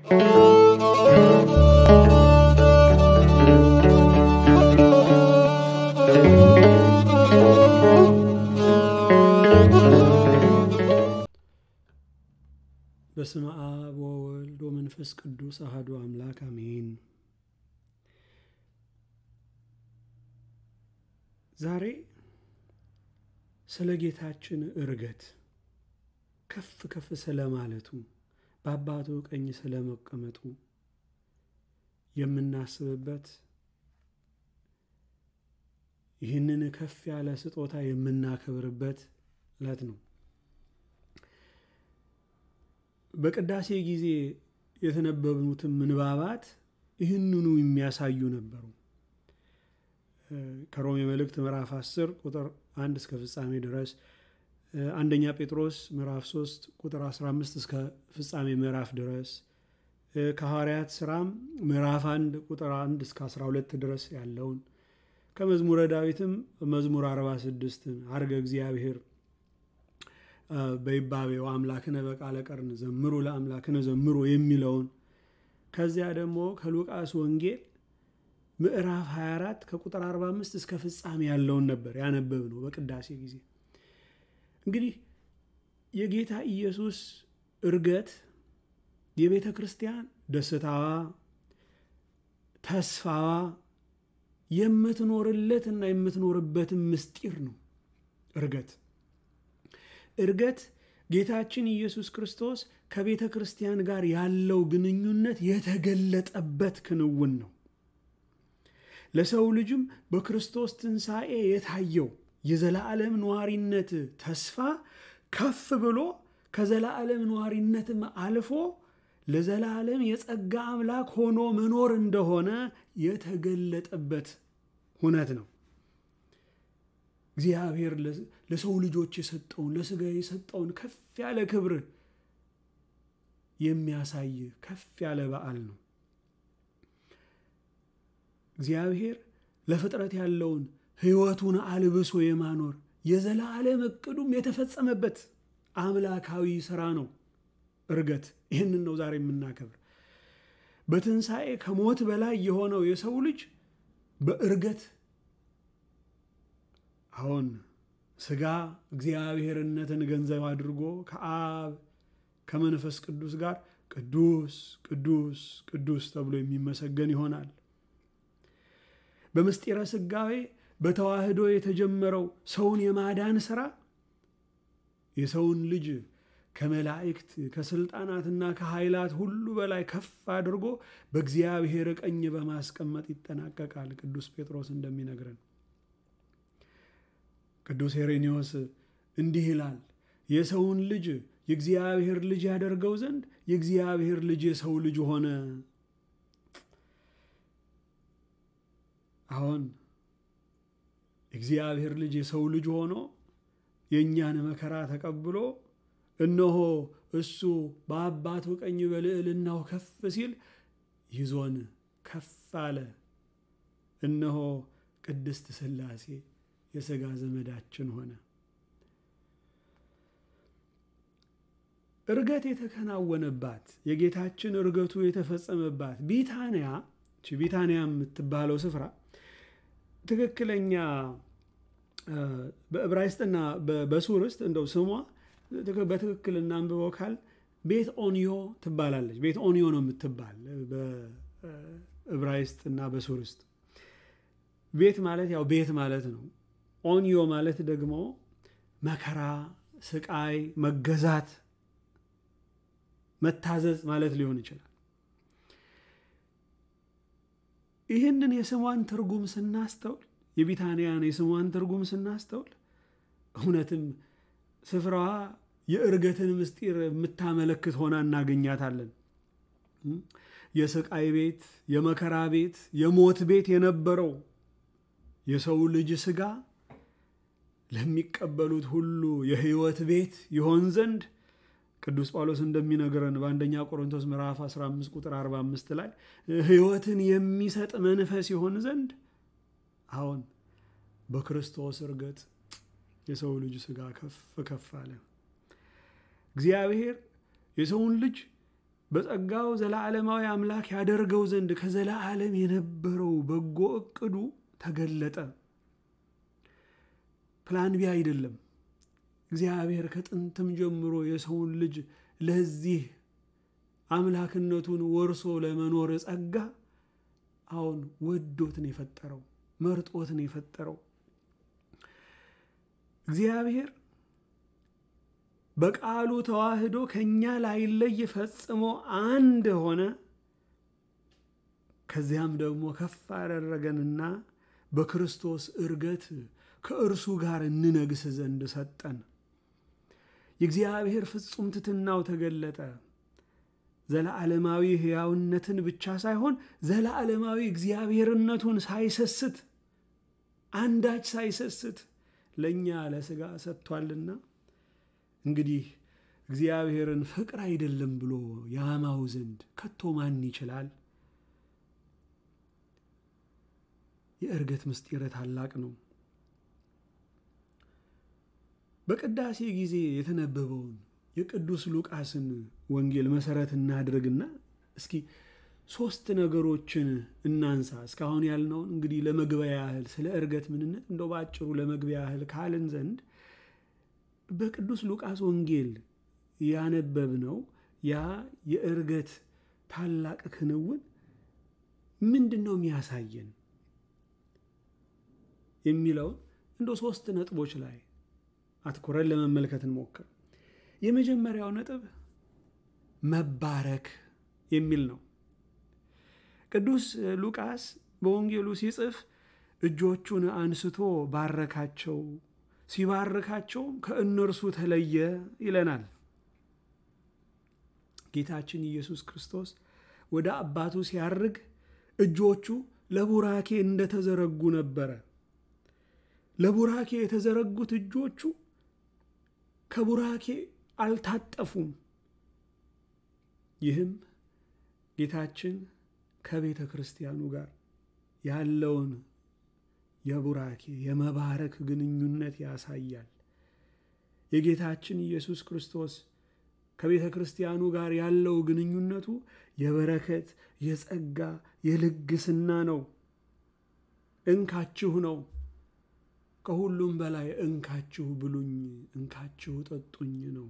በስመ አብ ወወልድ ወመንፈስ ቅዱስ አሐዱ አምላክ አሜን። ዛሬ ስለ ጌታችን ዕርገት ከፍ ከፍ ስለ ማለቱ በአባቱ ቀኝ ስለ መቀመጡ የምናስብበት ይህንን ከፍ ያለ ስጦታ የምናከብርበት ዕለት ነው። በቅዳሴ ጊዜ የተነበቡትም ምንባባት ይህንኑ የሚያሳዩ ነበሩ። ከሮሜ መልእክት ምዕራፍ 10 ቁጥር 1 እስከ ፍጻሜ ድረስ፣ አንደኛ ጴጥሮስ ምዕራፍ 3 ቁጥር 15 እስከ ፍጻሜ ምዕራፍ ድረስ፣ ከሐዋርያት ሥራም ምዕራፍ 1 ቁጥር 1 እስከ 12 ድረስ ያለውን ከመዝሙረ ዳዊትም መዝሙር 46 አርገ እግዚአብሔር በይባቤው አምላክነ በቃለ ቀርን ዘምሩ ለአምላክነ ዘምሩ የሚለውን ከዚያ ደግሞ ከሉቃስ ወንጌል ምዕራፍ 24 ከቁጥር 45 እስከ ፍጻሜ ያለውን ነበር ያነበብ ነው በቅዳሴ ጊዜ። እንግዲህ የጌታ ኢየሱስ ዕርገት የቤተ ክርስቲያን ደስታዋ፣ ተስፋዋ የምትኖርለትና የምትኖርበትን ምስጢር ነው ዕርገት። ዕርገት ጌታችን ኢየሱስ ክርስቶስ ከቤተ ክርስቲያን ጋር ያለው ግንኙነት የተገለጠበት ክንውን ነው። ለሰው ልጅም በክርስቶስ ትንሣኤ የታየው የዘላለም ነዋሪነት ተስፋ ከፍ ብሎ ከዘላለም ነዋሪነትም አልፎ ለዘላለም የጸጋ አምላክ ሆኖ መኖር እንደሆነ የተገለጠበት ሁነት ነው። እግዚአብሔር ለሰው ልጆች የሰጠውን ለሥጋ የሰጠውን ከፍ ያለ ክብር የሚያሳይ ከፍ ያለ በዓል ነው። እግዚአብሔር ለፍጥረት ያለውን ሕይወቱን አልብሶ የማኖር የዘላለም እቅዱም የተፈጸመበት አምላካዊ ሥራ ነው ዕርገት። ይህንን ነው ዛሬ የምናከብር። በትንሣኤ ከሞት በላይ የሆነው የሰው ልጅ በዕርገት አሁን ሥጋ እግዚአብሔርነትን ገንዘብ አድርጎ ከአብ ከመንፈስ ቅዱስ ጋር ቅዱስ ቅዱስ ቅዱስ ተብሎ የሚመሰገን ይሆናል። በምስጢረ ሥጋዌ በተዋህዶ የተጀመረው ሰውን የማዳን ሥራ የሰውን ልጅ ከመላእክት ከስልጣናትና ከኃይላት ሁሉ በላይ ከፍ አድርጎ በእግዚአብሔር ቀኝ በማስቀመጥ ይጠናቀቃል። ቅዱስ ጴጥሮስ እንደሚነግረን ቅዱስ ሄሬኔዎስ እንዲህ ይላል፣ የሰውን ልጅ የእግዚአብሔር ልጅ ያደርገው ዘንድ የእግዚአብሔር ልጅ የሰው ልጅ ሆነ። አሁን የእግዚአብሔር ልጅ የሰው ልጅ ሆኖ የእኛን መከራ ተቀብሎ እነሆ እሱ በአባቱ ቀኝ በልዕልናው ከፍ ሲል ይዞን ከፍ አለ። እነሆ ቅድስት ሥላሴ የሥጋ ዘመዳችን ሆነ። ዕርገት የተከናወነባት የጌታችን ዕርገቱ የተፈጸመባት ቢታንያ ቢታንያ የምትባለው ስፍራ ትክክለኛ በዕብራይስጥና በሱርስጥ እንደው ስሟ በትክክል እናንብበው ካል ቤት ኦኒዮ ትባላለች። ቤት ኦኒዮ ነው የምትባል በዕብራይስጥ እና በሱርስጥ። ቤት ማለት ያው ቤት ማለት ነው። ኦኒዮ ማለት ደግሞ መከራ፣ ስቃይ፣ መገዛት፣ መታዘዝ ማለት ሊሆን ይችላል። ይህንን የስሟን ትርጉም ስናስተውል የቢታንያን የስሟን ትርጉም ስናስተውል እውነትም ስፍራዋ የዕርገትን ምስጢር የምታመለክት ሆና እናገኛታለን። የስቃይ ቤት፣ የመከራ ቤት፣ የሞት ቤት የነበረው የሰው ልጅ ሥጋ ለሚቀበሉት ሁሉ የሕይወት ቤት ይሆን ዘንድ ቅዱስ ጳውሎስ እንደሚነግረን በአንደኛ ቆሮንቶስ ምዕራፍ 15 ቁጥር 45 ላይ ሕይወትን የሚሰጥ መንፈስ ይሆን ዘንድ አሁን በክርስቶስ ዕርገት የሰው ልጅ ሥጋ ከፍ ከፍ አለ። እግዚአብሔር የሰውን ልጅ በጸጋው ዘላለማዊ አምላክ ያደርገው ዘንድ ከዘላለም የነበረው በጎ እቅዱ ተገለጠ። ፕላን ቢ አይደለም። እግዚአብሔር ከጥንትም ጀምሮ የሰውን ልጅ ለዚህ አምላክነቱን ወርሶ ለመኖር ጸጋ አሁን ወዶት ነው የፈጠረው፣ መርጦት ነው የፈጠረው። እግዚአብሔር በቃሉ ተዋህዶ ከእኛ ላይለይ ፈጽሞ አንድ ሆነ። ከዚያም ደግሞ ከፍ አደረገንና በክርስቶስ እርገት ከእርሱ ጋር እንነግስ ዘንድ ሰጠን። የእግዚአብሔር ፍጹም ትሕትናው ተገለጠ። ዘለዓለማዊ ሕያውነትን ብቻ ሳይሆን ዘለዓለማዊ እግዚአብሔርነቱን ሳይሰስት አንዳች ሳይሰስት ለእኛ ለሥጋ ሰጥቷልና እንግዲህ እግዚአብሔርን ፍቅር አይደለም ብሎ ያማው ዘንድ ከቶ ማን ይችላል? የእርገት ምስጢር ታላቅ ነው። በቅዳሴ ጊዜ የተነበበውን የቅዱስ ሉቃስን ወንጌል መሰረት እናድርግና እስኪ ሶስት ነገሮችን እናንሳ። እስካሁን ያልነውን እንግዲህ ለመግቢያ ያህል ስለ እርገት ምንነት እንደው በአጭሩ ለመግቢያ ያህል ካልን ዘንድ በቅዱስ ሉቃስ ወንጌል ያነበብነው ያ የእርገት ታላቅ ክንውን ምንድን ነው የሚያሳየን የሚለውን እንደ ሶስት ነጥቦች ላይ አትኩረን ለመመልከት እንሞክር። የመጀመሪያው ነጥብ መባረክ የሚል ነው። ቅዱስ ሉቃስ በወንጌሉ ሲጽፍ እጆቹን አንስቶ ባረካቸው፣ ሲባርካቸውም ከእነርሱ ተለየ ይለናል። ጌታችን ኢየሱስ ክርስቶስ ወደ አባቱ ሲያርግ እጆቹ ለቡራኬ እንደተዘረጉ ነበረ። ለቡራኬ የተዘረጉት እጆቹ ከቡራኬ አልታጠፉም። ይህም ጌታችን ከቤተ ክርስቲያኑ ጋር ያለውን የቡራኬ የመባረክ ግንኙነት ያሳያል። የጌታችን ኢየሱስ ክርስቶስ ከቤተ ክርስቲያኑ ጋር ያለው ግንኙነቱ የበረከት፣ የጸጋ፣ የልግስና ነው። እንካችሁ ነው። ከሁሉም በላይ እንካችሁ ብሉኝ፣ እንካችሁ ጠጡኝ ነው።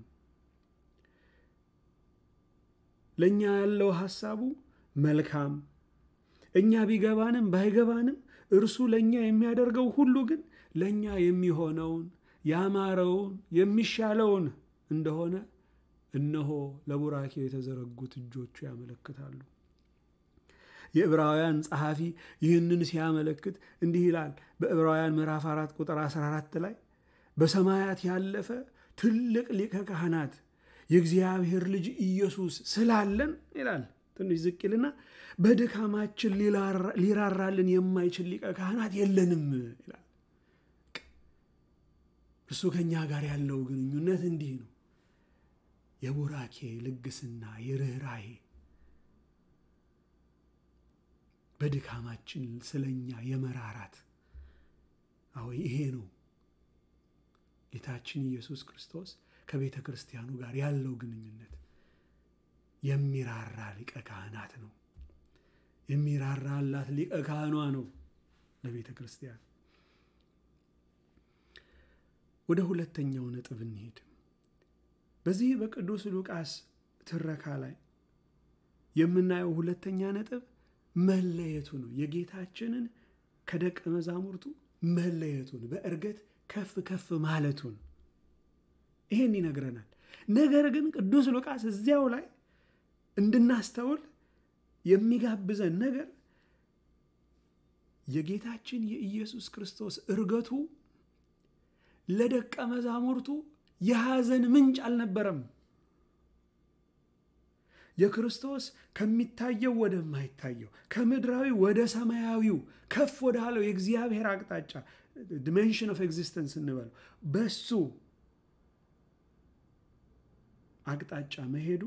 ለእኛ ያለው ሐሳቡ መልካም እኛ ቢገባንም ባይገባንም እርሱ ለእኛ የሚያደርገው ሁሉ ግን ለእኛ የሚሆነውን ያማረውን የሚሻለውን እንደሆነ እነሆ ለቡራኬው የተዘረጉት እጆቹ ያመለክታሉ። የዕብራውያን ጸሐፊ ይህንን ሲያመለክት እንዲህ ይላል። በዕብራውያን ምዕራፍ 4 ቁጥር 14 ላይ በሰማያት ያለፈ ትልቅ ሊቀ ካህናት የእግዚአብሔር ልጅ ኢየሱስ ስላለን ይላል። ትንሽ ዝቅ ይልና በድካማችን ሊራራልን የማይችል ሊቀ ካህናት የለንም ይላል። እርሱ ከእኛ ጋር ያለው ግንኙነት እንዲህ ነው። የቡራኬ ልግስና፣ የርኅራሄ በድካማችን ስለኛ የመራራት አዎ ይሄ ነው ጌታችን ኢየሱስ ክርስቶስ ከቤተ ክርስቲያኑ ጋር ያለው ግንኙነት። የሚራራ ሊቀ ካህናት ነው። የሚራራላት ሊቀ ካህኗ ነው ለቤተ ክርስቲያን። ወደ ሁለተኛው ነጥብ እንሄድ። በዚህ በቅዱስ ሉቃስ ትረካ ላይ የምናየው ሁለተኛ ነጥብ መለየቱ ነው። የጌታችንን ከደቀ መዛሙርቱ መለየቱን በእርገት ከፍ ከፍ ማለቱን ይሄን ይነግረናል። ነገር ግን ቅዱስ ሉቃስ እዚያው ላይ እንድናስተውል የሚጋብዘን ነገር የጌታችን የኢየሱስ ክርስቶስ እርገቱ ለደቀ መዛሙርቱ የሐዘን ምንጭ አልነበረም። የክርስቶስ ከሚታየው ወደማይታየው ከምድራዊ ወደ ሰማያዊው ከፍ ወዳለው የእግዚአብሔር አቅጣጫ ዲሜንሽን ኦፍ ኤግዚስተንስ እንበለው በሱ አቅጣጫ መሄዱ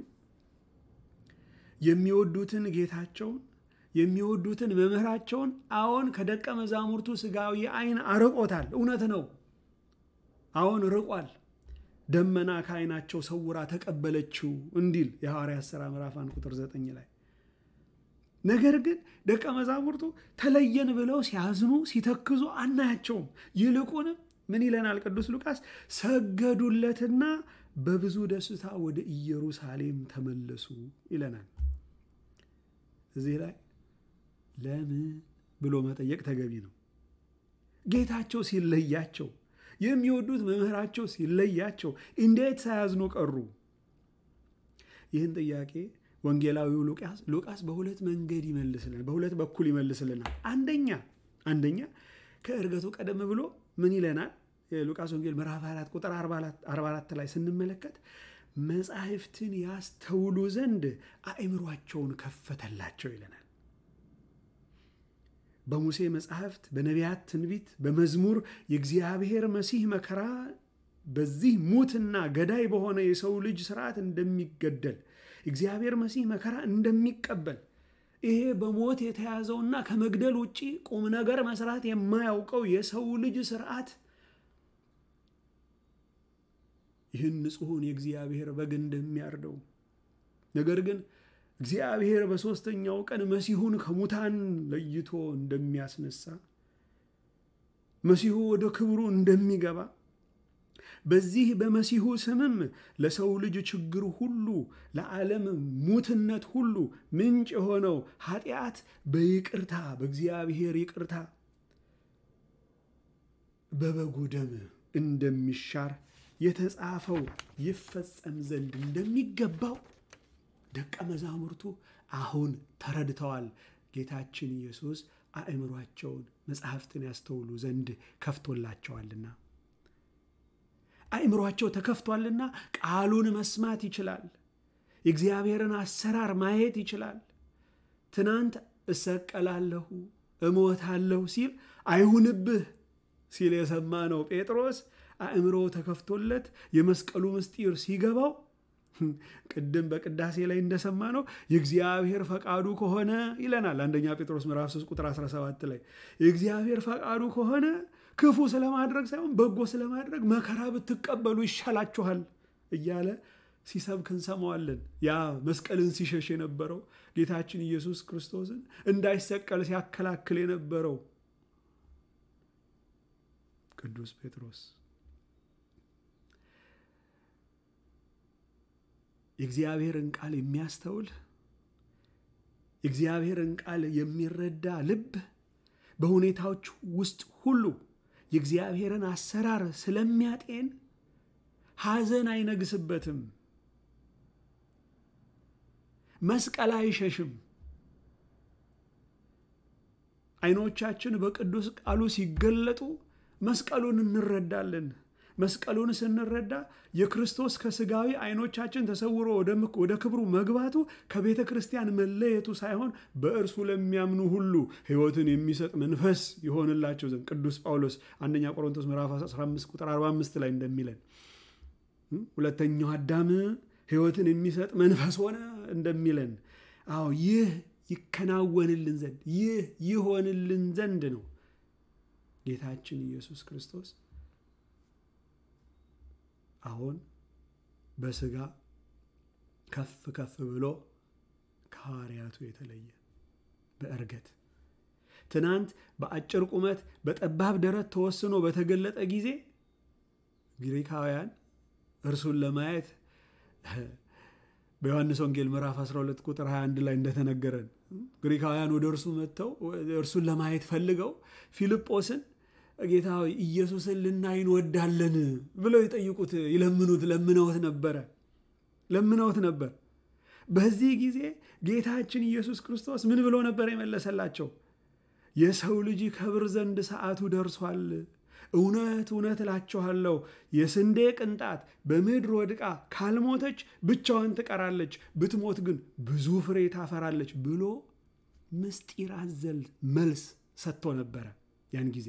የሚወዱትን ጌታቸውን የሚወዱትን መምህራቸውን አዎን ከደቀ መዛሙርቱ ስጋዊ ዓይን አርቆታል። እውነት ነው። አዎን ርቋል። ደመና ከዓይናቸው ሰውራ ተቀበለችው እንዲል የሐዋርያት ሥራ ምዕራፍ አንድ ቁጥር ዘጠኝ ላይ ነገር ግን ደቀ መዛሙርቱ ተለየን ብለው ሲያዝኑ ሲተክዙ አናያቸውም። ይልቁንም ምን ይለናል ቅዱስ ሉቃስ? ሰገዱለትና በብዙ ደስታ ወደ ኢየሩሳሌም ተመለሱ ይለናል። እዚህ ላይ ለምን ብሎ መጠየቅ ተገቢ ነው። ጌታቸው ሲለያቸው፣ የሚወዱት መምህራቸው ሲለያቸው እንዴት ሳያዝኑ ቀሩ? ይህን ጥያቄ ወንጌላዊው ሉቃስ ሉቃስ በሁለት መንገድ ይመልስልናል፣ በሁለት በኩል ይመልስልናል። አንደኛ አንደኛ ከእርገቱ ቀደም ብሎ ምን ይለናል? የሉቃስ ወንጌል ምዕራፍ 4 ቁጥር 44 ላይ ስንመለከት መጻሕፍትን ያስተውሉ ዘንድ አእምሯቸውን ከፈተላቸው ይለናል። በሙሴ መጻሕፍት፣ በነቢያት ትንቢት፣ በመዝሙር የእግዚአብሔር መሲህ መከራ በዚህ ሙትና ገዳይ በሆነ የሰው ልጅ ስርዓት እንደሚገደል እግዚአብሔር መሲህ መከራ እንደሚቀበል ይሄ በሞት የተያዘውና ከመግደል ውጭ ቁም ነገር መስራት የማያውቀው የሰው ልጅ ስርዓት ይህን ንጹሑን የእግዚአብሔር በግ እንደሚያርደው ነገር ግን እግዚአብሔር በሦስተኛው ቀን መሲሁን ከሙታን ለይቶ እንደሚያስነሳ መሲሁ ወደ ክብሩ እንደሚገባ በዚህ በመሲሁ ስምም ለሰው ልጅ ችግር ሁሉ ለዓለም ሙትነት ሁሉ ምንጭ የሆነው ኃጢአት በይቅርታ በእግዚአብሔር ይቅርታ በበጉ ደም እንደሚሻር የተጻፈው ይፈጸም ዘንድ እንደሚገባው ደቀ መዛሙርቱ አሁን ተረድተዋል። ጌታችን ኢየሱስ አእምሯቸውን መጽሐፍትን ያስተውሉ ዘንድ ከፍቶላቸዋልና አእምሯቸው ተከፍቷልና ቃሉን መስማት ይችላል። የእግዚአብሔርን አሰራር ማየት ይችላል። ትናንት እሰቀላለሁ እሞታለሁ ሲል አይሁንብህ ሲል የሰማ ነው ጴጥሮስ አእምሮ ተከፍቶለት የመስቀሉ ምስጢር ሲገባው ቅድም በቅዳሴ ላይ እንደሰማ ነው የእግዚአብሔር ፈቃዱ ከሆነ ይለናል። አንደኛ ጴጥሮስ ምዕራፍ 3 ቁጥር 17 ላይ የእግዚአብሔር ፈቃዱ ከሆነ ክፉ ስለማድረግ ሳይሆን በጎ ስለማድረግ መከራ ብትቀበሉ ይሻላችኋል እያለ ሲሰብክ እንሰማዋለን። ያ መስቀልን ሲሸሽ የነበረው ጌታችን ኢየሱስ ክርስቶስን እንዳይሰቀል ሲያከላክል የነበረው ቅዱስ ጴጥሮስ የእግዚአብሔርን ቃል የሚያስተውል የእግዚአብሔርን ቃል የሚረዳ ልብ በሁኔታዎች ውስጥ ሁሉ የእግዚአብሔርን አሰራር ስለሚያጤን ሐዘን አይነግስበትም፣ መስቀል አይሸሽም። አይኖቻችን በቅዱስ ቃሉ ሲገለጡ መስቀሉን እንረዳለን። መስቀሉን ስንረዳ የክርስቶስ ከስጋዊ አይኖቻችን ተሰውሮ ወደ ክብሩ መግባቱ ከቤተ ክርስቲያን መለየቱ ሳይሆን በእርሱ ለሚያምኑ ሁሉ ሕይወትን የሚሰጥ መንፈስ ይሆንላቸው ዘንድ ቅዱስ ጳውሎስ አንደኛ ቆሮንቶስ ምዕራፍ 15 ቁጥር 45 ላይ እንደሚለን ሁለተኛው አዳም ሕይወትን የሚሰጥ መንፈስ ሆነ እንደሚለን፣ አዎ ይህ ይከናወንልን ዘንድ ይህ ይሆንልን ዘንድ ነው ጌታችን ኢየሱስ ክርስቶስ አሁን በስጋ ከፍ ከፍ ብሎ ከሐዋርያቱ የተለየ በእርገት ትናንት በአጭር ቁመት በጠባብ ደረት ተወስኖ በተገለጠ ጊዜ ግሪካውያን እርሱን ለማየት በዮሐንስ ወንጌል ምዕራፍ 12 ቁጥር 21 ላይ እንደተነገረን ግሪካውያን ወደ እርሱ መጥተው እርሱን ለማየት ፈልገው ፊልጶስን ጌታ ሆይ ኢየሱስን ልናይ እንወዳለን ብለው ይጠይቁት ይለምኑት ለምነውት ነበረ ለምነውት ነበር። በዚህ ጊዜ ጌታችን ኢየሱስ ክርስቶስ ምን ብሎ ነበር የመለሰላቸው? የሰው ልጅ ከብር ዘንድ ሰዓቱ ደርሷል። እውነት እውነት እላችኋለሁ የስንዴ ቅንጣት በምድር ወድቃ ካልሞተች ብቻዋን ትቀራለች፣ ብትሞት ግን ብዙ ፍሬ ታፈራለች ብሎ ምስጢር አዘል መልስ ሰጥቶ ነበረ ያን ጊዜ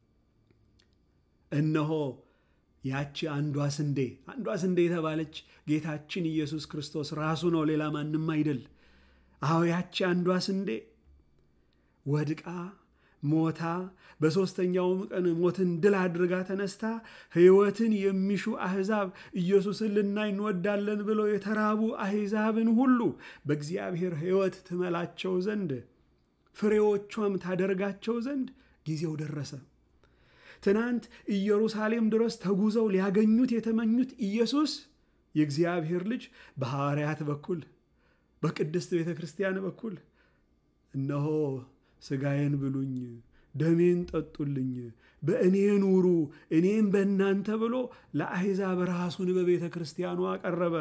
እነሆ ያቺ አንዷ ስንዴ አንዷ ስንዴ የተባለች ጌታችን ኢየሱስ ክርስቶስ ራሱ ነው፣ ሌላ ማንም አይደል። አዎ ያቺ አንዷ ስንዴ ወድቃ ሞታ በሦስተኛውም ቀን ሞትን ድል አድርጋ ተነስታ ሕይወትን የሚሹ አሕዛብ ኢየሱስን ልናይ እንወዳለን ብለው የተራቡ አሕዛብን ሁሉ በእግዚአብሔር ሕይወት ትመላቸው ዘንድ ፍሬዎቿም ታደርጋቸው ዘንድ ጊዜው ደረሰ። ትናንት ኢየሩሳሌም ድረስ ተጉዘው ሊያገኙት የተመኙት ኢየሱስ የእግዚአብሔር ልጅ በሐዋርያት በኩል በቅድስት ቤተ ክርስቲያን በኩል እነሆ ሥጋዬን ብሉኝ፣ ደሜን ጠጡልኝ፣ በእኔ ኑሩ፣ እኔም በእናንተ ብሎ ለአሕዛብ ራሱን በቤተ ክርስቲያኑ አቀረበ።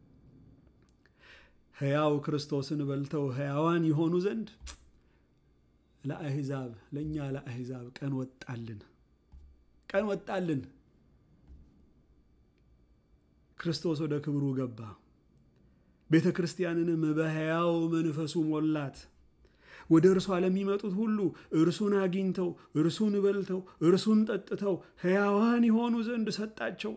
ሕያው ክርስቶስን በልተው ሕያዋን የሆኑ ዘንድ ለአሕዛብ ለእኛ ለአሕዛብ ቀን ወጣልን ቀን ወጣልን። ክርስቶስ ወደ ክብሩ ገባ። ቤተ ክርስቲያንንም በሕያው መንፈሱ ሞላት። ወደ እርሷ ለሚመጡት ሁሉ እርሱን አግኝተው እርሱን በልተው እርሱን ጠጥተው ሕያዋን የሆኑ ዘንድ ሰጣቸው።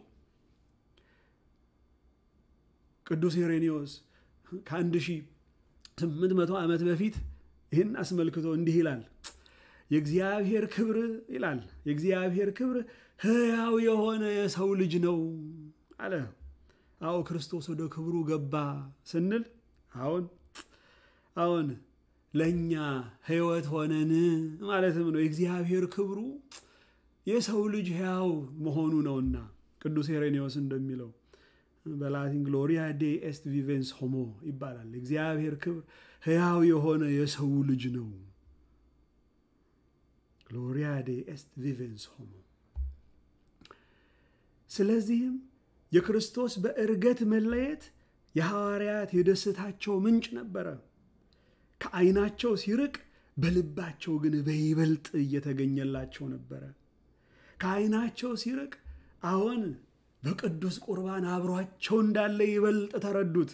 ቅዱስ ሄሬኔዎስ ከአንድ ሺህ ስምንት መቶ ዓመት በፊት ይህን አስመልክቶ እንዲህ ይላል። የእግዚአብሔር ክብር ይላል የእግዚአብሔር ክብር ሕያው የሆነ የሰው ልጅ ነው አለ። አዎ ክርስቶስ ወደ ክብሩ ገባ ስንል አሁን አሁን ለእኛ ሕይወት ሆነን ማለትም ነው። የእግዚአብሔር ክብሩ የሰው ልጅ ሕያው መሆኑ ነውና ቅዱስ ሄሬኔዎስ እንደሚለው በላቲን ግሎሪያ ዴ ኤስት ቪቬንስ ሆሞ ይባላል። የእግዚአብሔር ክብር ሕያው የሆነ የሰው ልጅ ነው። ግሎሪያ ዴ ኤስት ቪቬንስ ሆሞ። ስለዚህም የክርስቶስ በዕርገት መለየት የሐዋርያት የደስታቸው ምንጭ ነበረ። ከዓይናቸው ሲርቅ በልባቸው ግን በይበልጥ እየተገኘላቸው ነበረ። ከዓይናቸው ሲርቅ አሁን በቅዱስ ቁርባን አብሯቸው እንዳለ ይበልጥ ተረዱት።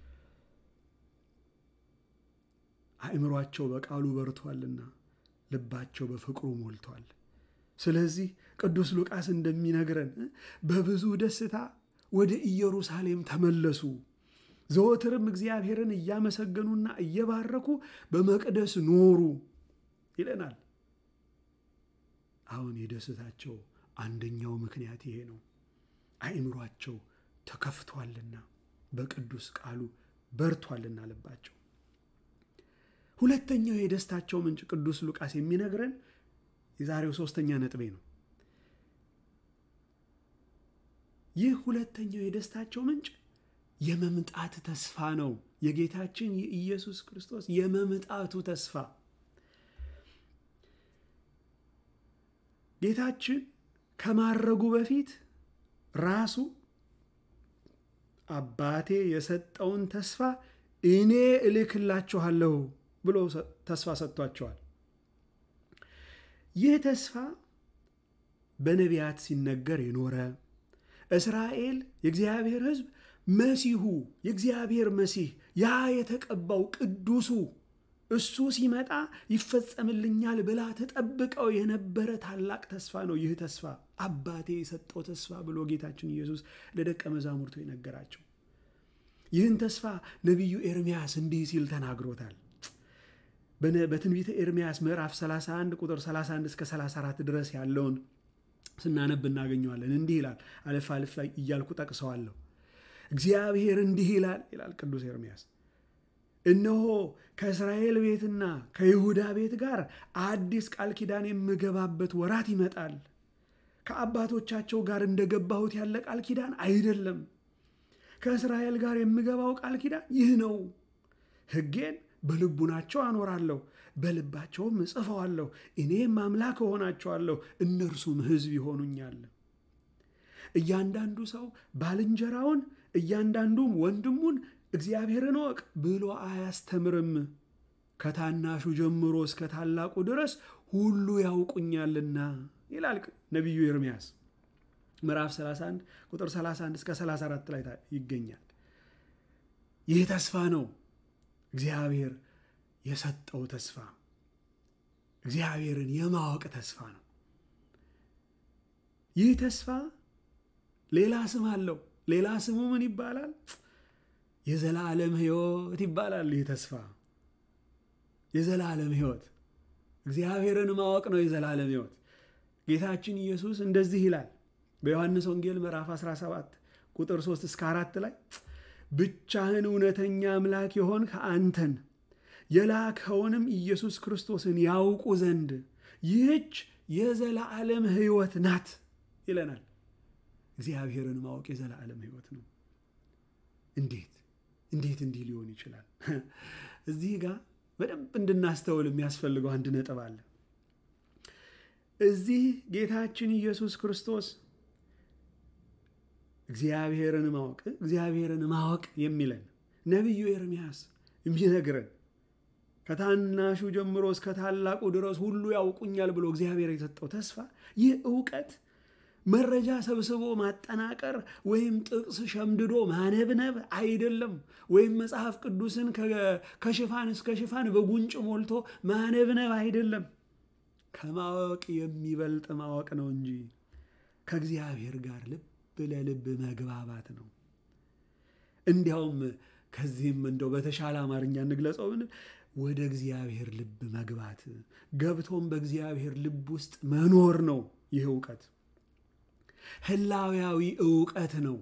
አእምሯቸው በቃሉ በርቷልና ልባቸው በፍቅሩ ሞልቷል። ስለዚህ ቅዱስ ሉቃስ እንደሚነግረን በብዙ ደስታ ወደ ኢየሩሳሌም ተመለሱ። ዘወትርም እግዚአብሔርን እያመሰገኑና እየባረኩ በመቅደስ ኖሩ ይለናል። አሁን የደስታቸው አንደኛው ምክንያት ይሄ ነው። አእምሯቸው ተከፍቷልና በቅዱስ ቃሉ በርቷልና ልባቸው። ሁለተኛው የደስታቸው ምንጭ ቅዱስ ሉቃስ የሚነግረን የዛሬው ሶስተኛ ነጥቤ ነው። ይህ ሁለተኛው የደስታቸው ምንጭ የመምጣት ተስፋ ነው። የጌታችን የኢየሱስ ክርስቶስ የመምጣቱ ተስፋ ጌታችን ከማረጉ በፊት ራሱ አባቴ የሰጠውን ተስፋ እኔ እልክላችኋለሁ ብሎ ተስፋ ሰጥቷቸዋል። ይህ ተስፋ በነቢያት ሲነገር የኖረ እስራኤል የእግዚአብሔር ሕዝብ መሲሁ የእግዚአብሔር መሲህ ያ የተቀባው ቅዱሱ እሱ ሲመጣ ይፈጸምልኛል ብላ ተጠብቀው የነበረ ታላቅ ተስፋ ነው። ይህ ተስፋ አባቴ የሰጠው ተስፋ ብሎ ጌታችን ኢየሱስ ለደቀ መዛሙርቱ የነገራቸው ይህን ተስፋ ነቢዩ ኤርምያስ እንዲህ ሲል ተናግሮታል። በትንቢተ ኤርምያስ ምዕራፍ 31 ቁጥር 31 እስከ 34 ድረስ ያለውን ስናነብ እናገኘዋለን። እንዲህ ይላል። አለፍ አለፍ ላይ እያልኩ ጠቅሰዋለሁ። እግዚአብሔር እንዲህ ይላል ይላል ቅዱስ ኤርምያስ እነሆ ከእስራኤል ቤትና ከይሁዳ ቤት ጋር አዲስ ቃል ኪዳን የምገባበት ወራት ይመጣል። ከአባቶቻቸው ጋር እንደገባሁት ያለ ቃል ኪዳን አይደለም። ከእስራኤል ጋር የምገባው ቃል ኪዳን ይህ ነው። ሕጌን በልቡናቸው አኖራለሁ፣ በልባቸውም እጽፈዋለሁ። እኔም አምላክ እሆናቸዋለሁ፣ እነርሱም ሕዝብ ይሆኑኛል። እያንዳንዱ ሰው ባልንጀራውን እያንዳንዱም ወንድሙን እግዚአብሔርን እወቅ ብሎ አያስተምርም። ከታናሹ ጀምሮ እስከ ታላቁ ድረስ ሁሉ ያውቁኛልና ይላል ነቢዩ ኤርምያስ ምዕራፍ 31 ቁጥር 31 እስከ 34 ላይ ይገኛል። ይህ ተስፋ ነው፣ እግዚአብሔር የሰጠው ተስፋ፣ እግዚአብሔርን የማወቅ ተስፋ ነው። ይህ ተስፋ ሌላ ስም አለው። ሌላ ስሙ ምን ይባላል? የዘላለም ሕይወት ይባላል። ይህ ተስፋ የዘላለም ሕይወት እግዚአብሔርን ማወቅ ነው የዘላለም ሕይወት። ጌታችን ኢየሱስ እንደዚህ ይላል በዮሐንስ ወንጌል ምዕራፍ 17 ቁጥር 3 እስከ 4 ላይ ብቻህን እውነተኛ አምላክ የሆንክ አንተን የላከውንም ኢየሱስ ክርስቶስን ያውቁ ዘንድ ይህች የዘላለም ሕይወት ናት ይለናል። እግዚአብሔርን ማወቅ የዘላለም ሕይወት ነው። እንዴት እንዴት እንዲህ ሊሆን ይችላል? እዚህ ጋር በደንብ እንድናስተውል የሚያስፈልገው አንድ ነጥብ አለ። እዚህ ጌታችን ኢየሱስ ክርስቶስ እግዚአብሔርን ማወቅ እግዚአብሔርን ማወቅ የሚለን ነቢዩ ኤርምያስ የሚነግረን ከታናሹ ጀምሮ እስከ ታላቁ ድረስ ሁሉ ያውቁኛል ብሎ እግዚአብሔር የሰጠው ተስፋ ይህ እውቀት መረጃ ሰብስቦ ማጠናቀር ወይም ጥቅስ ሸምድዶ ማነብነብ አይደለም። ወይም መጽሐፍ ቅዱስን ከሽፋን እስከ ሽፋን በጉንጭ ሞልቶ ማነብነብ አይደለም። ከማወቅ የሚበልጥ ማወቅ ነው እንጂ ከእግዚአብሔር ጋር ልብ ለልብ መግባባት ነው። እንዲያውም ከዚህም እንደው በተሻለ አማርኛ እንግለጸው ብንል ወደ እግዚአብሔር ልብ መግባት ገብቶም በእግዚአብሔር ልብ ውስጥ መኖር ነው። ይህ እውቀት ህላዊያዊ እውቀት ነው።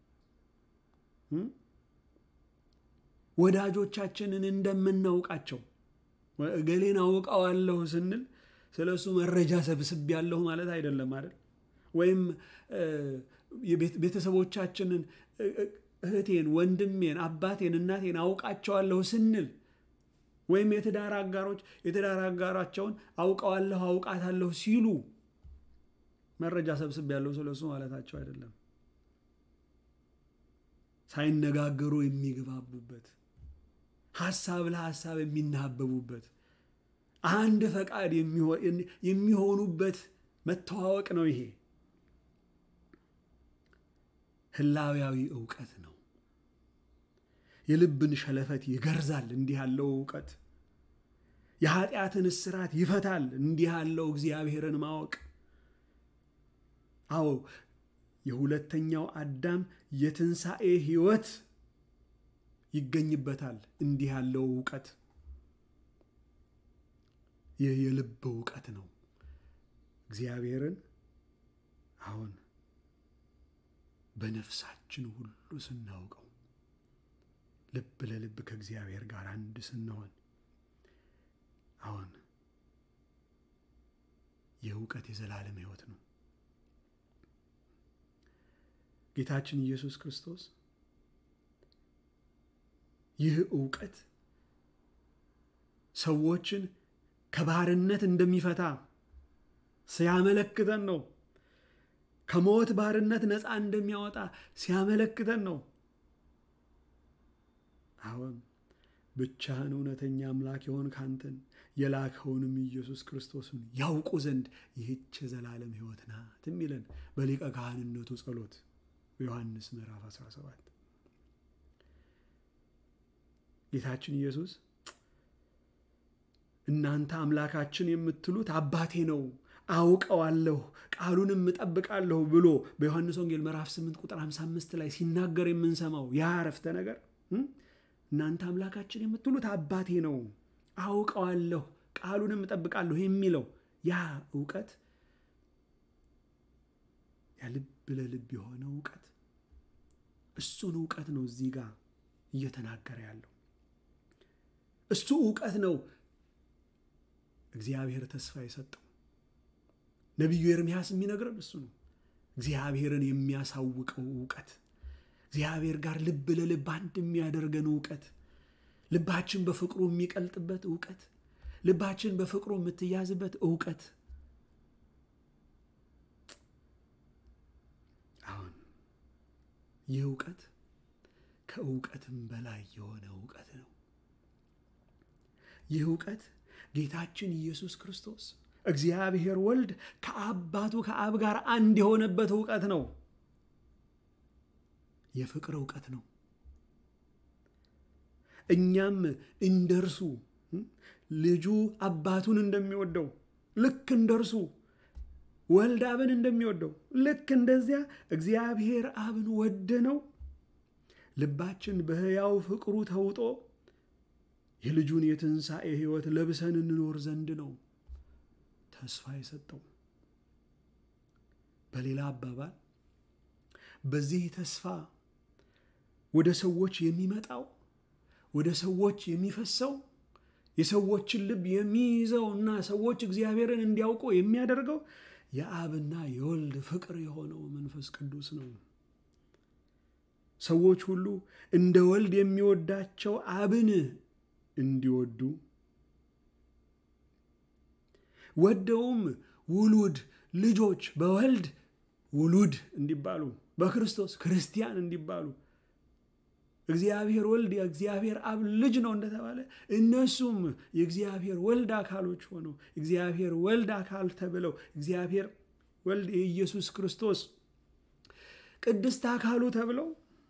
ወዳጆቻችንን እንደምናውቃቸው እገሌን አውቀዋለሁ ስንል ስለ እሱ መረጃ ሰብስቤያለሁ ማለት አይደለም አይደል? ወይም ቤተሰቦቻችንን እህቴን፣ ወንድሜን፣ አባቴን፣ እናቴን አውቃቸዋለሁ ስንል ወይም የትዳር አጋሮች የትዳር አጋራቸውን አውቀዋለሁ አውቃታለሁ ሲሉ መረጃ ሰብስቤያለሁ ስለ እሱ ማለታቸው አይደለም። ሳይነጋገሩ የሚግባቡበት ሀሳብ ለሀሳብ የሚናበቡበት አንድ ፈቃድ የሚሆኑበት መተዋወቅ ነው። ይሄ ህላዊያዊ እውቀት ነው። የልብን ሸለፈት ይገርዛል። እንዲህ ያለው እውቀት የኃጢአትን እስራት ይፈታል። እንዲህ ያለው እግዚአብሔርን ማወቅ አዎ የሁለተኛው አዳም የትንሣኤ ሕይወት ይገኝበታል። እንዲህ ያለው እውቀት ይህ የልብ እውቀት ነው። እግዚአብሔርን አሁን በነፍሳችን ሁሉ ስናውቀው ልብ ለልብ ከእግዚአብሔር ጋር አንድ ስንሆን አሁን ይህ እውቀት የዘላለም ሕይወት ነው። ጌታችን ኢየሱስ ክርስቶስ ይህ እውቀት ሰዎችን ከባርነት እንደሚፈታ ሲያመለክተን ነው። ከሞት ባርነት ነፃ እንደሚያወጣ ሲያመለክተን ነው። አሁን ብቻህን እውነተኛ አምላክ የሆንክ አንተን የላከውንም ኢየሱስ ክርስቶስን ያውቁ ዘንድ ይህች የዘላለም ሕይወት ናት የሚለን በሊቀ ካህንነቱ ጸሎት በዮሐንስ ምዕራፍ 17 ጌታችን ኢየሱስ እናንተ አምላካችን የምትሉት አባቴ ነው አውቀዋለሁ ቃሉንም እጠብቃለሁ ብሎ በዮሐንስ ወንጌል ምዕራፍ 8 ቁጥር 55 ላይ ሲናገር የምንሰማው ያ አረፍተ ነገር እናንተ አምላካችን የምትሉት አባቴ ነው አውቀዋለሁ ቃሉንም እጠብቃለሁ የሚለው ያ እውቀት ያ ልብ ለልብ የሆነ እውቀት እሱን እውቀት ነው እዚህ ጋር እየተናገረ ያለው እሱ እውቀት ነው እግዚአብሔር ተስፋ የሰጠው ነቢዩ ኤርምያስ የሚነግረን እሱ ነው እግዚአብሔርን የሚያሳውቀው እውቀት እግዚአብሔር ጋር ልብ ለልብ አንድ የሚያደርገን እውቀት ልባችን በፍቅሩ የሚቀልጥበት እውቀት ልባችን በፍቅሩ የምትያዝበት እውቀት አሁን ይህ እውቀት ከእውቀትም በላይ የሆነ እውቀት ነው ይህ እውቀት ጌታችን ኢየሱስ ክርስቶስ እግዚአብሔር ወልድ ከአባቱ ከአብ ጋር አንድ የሆነበት እውቀት ነው የፍቅር እውቀት ነው እኛም እንደ እርሱ ልጁ አባቱን እንደሚወደው ልክ እንደ እርሱ ወልድ አብን እንደሚወደው ልክ እንደዚያ እግዚአብሔር አብን ወደ ነው ልባችን በሕያው ፍቅሩ ተውጦ የልጁን የትንሣኤ ሕይወት ለብሰን እንኖር ዘንድ ነው ተስፋ የሰጠው። በሌላ አባባል በዚህ ተስፋ ወደ ሰዎች የሚመጣው ወደ ሰዎች የሚፈሰው የሰዎችን ልብ የሚይዘው እና ሰዎች እግዚአብሔርን እንዲያውቁ የሚያደርገው የአብና የወልድ ፍቅር የሆነው መንፈስ ቅዱስ ነው። ሰዎች ሁሉ እንደ ወልድ የሚወዳቸው አብን እንዲወዱ ወደውም ውሉድ ልጆች በወልድ ውሉድ እንዲባሉ በክርስቶስ ክርስቲያን እንዲባሉ እግዚአብሔር ወልድ የእግዚአብሔር አብ ልጅ ነው እንደተባለ እነሱም የእግዚአብሔር ወልድ አካሎች ሆነው እግዚአብሔር ወልድ አካል ተብለው እግዚአብሔር ወልድ የኢየሱስ ክርስቶስ ቅድስት አካሉ ተብለው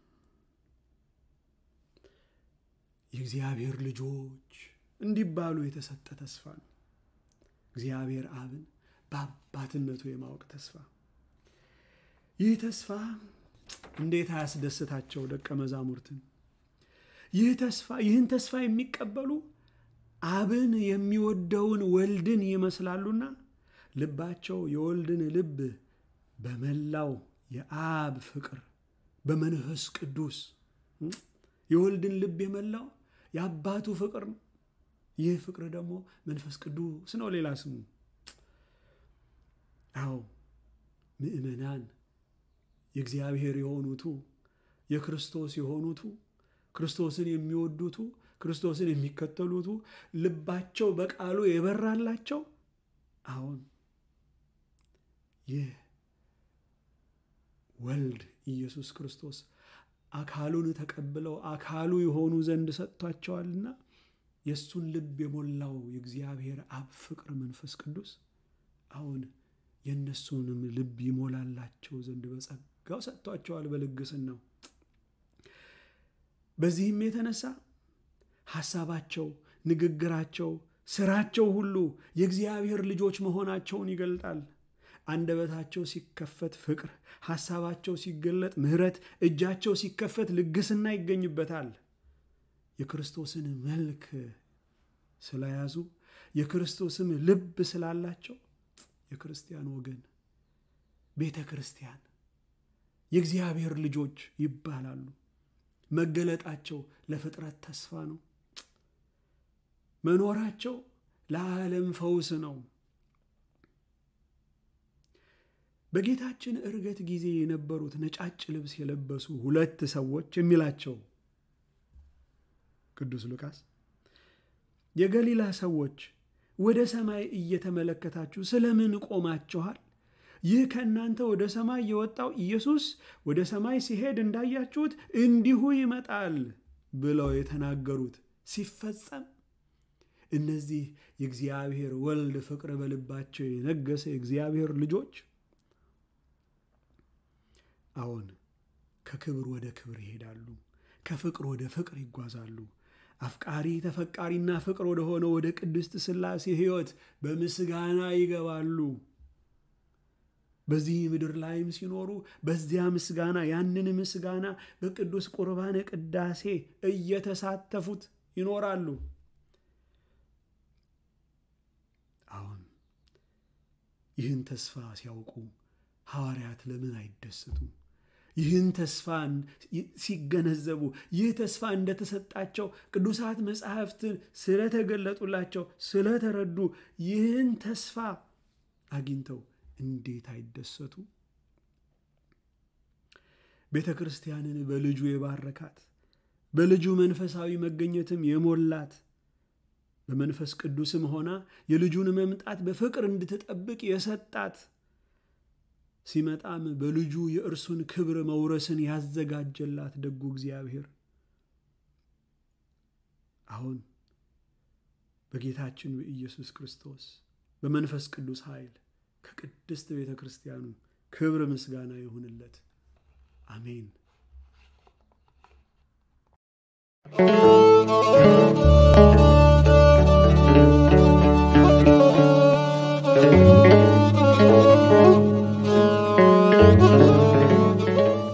የእግዚአብሔር ልጆች እንዲባሉ የተሰጠ ተስፋ ነው። እግዚአብሔር አብን በአባትነቱ የማወቅ ተስፋ። ይህ ተስፋ እንዴት አያስደስታቸው ደቀ መዛሙርትን! ይህ ተስፋ ይህን ተስፋ የሚቀበሉ አብን የሚወደውን ወልድን ይመስላሉና ልባቸው የወልድን ልብ በመላው የአብ ፍቅር በመንፈስ ቅዱስ የወልድን ልብ የመላው የአባቱ ፍቅር ነው። ይህ ፍቅር ደግሞ መንፈስ ቅዱስ ነው፣ ሌላ ስሙ። አዎ ምእመናን የእግዚአብሔር የሆኑቱ የክርስቶስ የሆኑቱ ክርስቶስን የሚወዱቱ ክርስቶስን የሚከተሉቱ ልባቸው በቃሉ የበራላቸው አሁን ይህ ወልድ ኢየሱስ ክርስቶስ አካሉን ተቀብለው አካሉ የሆኑ ዘንድ ሰጥቷቸዋልና የእሱን ልብ የሞላው የእግዚአብሔር አብ ፍቅር መንፈስ ቅዱስ አሁን የእነሱንም ልብ ይሞላላቸው ዘንድ በጸጋው ሰጥቷቸዋል በልግስናው። በዚህም የተነሳ ሐሳባቸው፣ ንግግራቸው፣ ስራቸው ሁሉ የእግዚአብሔር ልጆች መሆናቸውን ይገልጣል። አንደበታቸው ሲከፈት ፍቅር፣ ሐሳባቸው ሲገለጥ ምሕረት፣ እጃቸው ሲከፈት ልግስና ይገኝበታል። የክርስቶስን መልክ ስለያዙ የክርስቶስም ልብ ስላላቸው የክርስቲያን ወገን ቤተ ክርስቲያን የእግዚአብሔር ልጆች ይባላሉ። መገለጣቸው ለፍጥረት ተስፋ ነው። መኖራቸው ለዓለም ፈውስ ነው። በጌታችን ዕርገት ጊዜ የነበሩት ነጫጭ ልብስ የለበሱ ሁለት ሰዎች የሚላቸው ቅዱስ ሉቃስ የገሊላ ሰዎች ወደ ሰማይ እየተመለከታችሁ ስለምን ቆማችኋል? ይህ ከእናንተ ወደ ሰማይ የወጣው ኢየሱስ ወደ ሰማይ ሲሄድ እንዳያችሁት እንዲሁ ይመጣል ብለው የተናገሩት ሲፈጸም እነዚህ የእግዚአብሔር ወልድ ፍቅር በልባቸው የነገሰ የእግዚአብሔር ልጆች አዎን ከክብር ወደ ክብር ይሄዳሉ፣ ከፍቅር ወደ ፍቅር ይጓዛሉ። አፍቃሪ ተፈቃሪና ፍቅር ወደ ሆነ ወደ ቅድስት ሥላሴ ሕይወት በምስጋና ይገባሉ። በዚህ ምድር ላይም ሲኖሩ በዚያ ምስጋና ያንን ምስጋና በቅዱስ ቁርባነ ቅዳሴ እየተሳተፉት ይኖራሉ። አሁን ይህን ተስፋ ሲያውቁ ሐዋርያት ለምን አይደሰቱም? ይህን ተስፋ ሲገነዘቡ ይህ ተስፋ እንደተሰጣቸው ቅዱሳት መጽሐፍትን ስለተገለጡላቸው ስለተረዱ ይህን ተስፋ አግኝተው እንዴት አይደሰቱ? ቤተ ክርስቲያንን በልጁ የባረካት በልጁ መንፈሳዊ መገኘትም የሞላት በመንፈስ ቅዱስም ሆና የልጁን መምጣት በፍቅር እንድትጠብቅ የሰጣት ሲመጣም በልጁ የእርሱን ክብር መውረስን ያዘጋጀላት ደጉ እግዚአብሔር አሁን በጌታችን በኢየሱስ ክርስቶስ በመንፈስ ቅዱስ ኃይል ከቅድስት ቤተ ክርስቲያኑ ክብር ምስጋና ይሁንለት። አሜን።